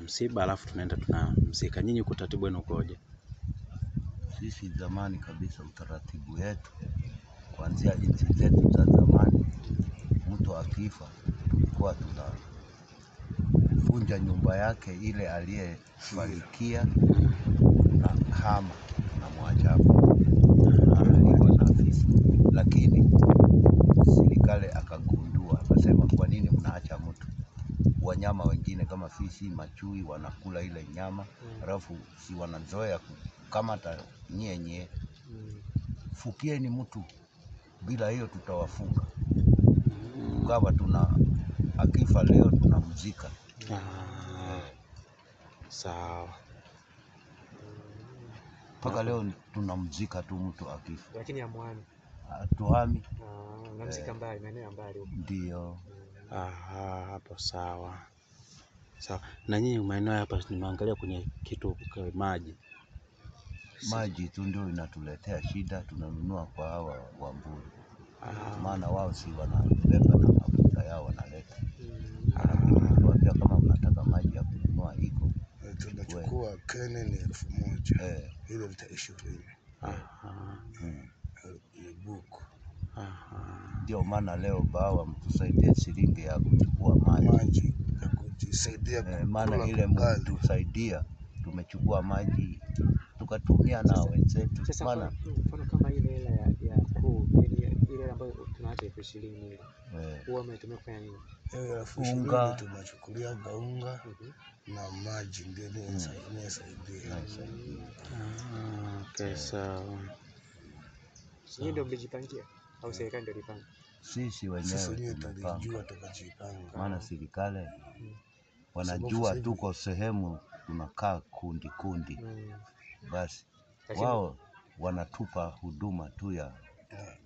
msiba alafu tunaenda tunamzika. Nyinyi utaratibu wenu ukoje? Sisi zamani kabisa, utaratibu wetu kuanzia nchi zetu za zamani, mtu akifa tulikuwa tunavunja nyumba yake ile aliyefarikia na hama na mwajabu hivyo na afisi, lakini serikali akagundua akasema, kwa nini mnaacha mtu wanyama wengine kama fisi, machui wanakula ile nyama, halafu si wanazoea kukamata nyie nyie fukieni mtu, bila hiyo tutawafunga. Tukawa tuna akifa leo tunamzika. Ah, sawa. Mpaka leo tunamzika tu mtu akifa, lakini amwani hatuhami. unamzika mbali, maeneo ya mbali huko. Ndio Aha, hapo sawa sawa. Na nyinyi maeneo hapa nimeangalia kwenye kitu kwa maji. maji tu ndio inatuletea shida, tunanunua kwa hawa Wamburi, Ah, maana wao si wanabeba na mafuta yao wanaleta. ah, Tuambia kama mnataka maji ya kununua iko Eh, tunachukua kene ni elfu moja eh, hilo lita ishirini aha, mm. ni buku aha. Ndio maana leo bawa mtusaidie shilingi ya kuchukua maji maji ya kujisaidia eh, maana kukula ile ugali. mtusaidia tumechukua maji tukatumia na Sasa- wenzetu, Sasa maana kwa mfano kama ile hela ya ya kuu, yani ile hela ambayo tunaacha elfu ishirini ile eh, huwa umetumia kufanya nini? Hiyo elfu Unga. ishirini tunachukulia gaunga Mhm. na maji ndio inayosaidia. inasaidia. Ah, okay, sawa. Nyinyi ndio mlijipangia au serikali ndio ilipanga? Sisi Sisi wenyewe wenyewe tumepanga, tulijua tukajipanga. maana serikali Mm. wanajua Sababu tuko sehemu tunakaa kundi kundi, Mm. basi Lakini- wao wanatupa huduma tu ya Yeah.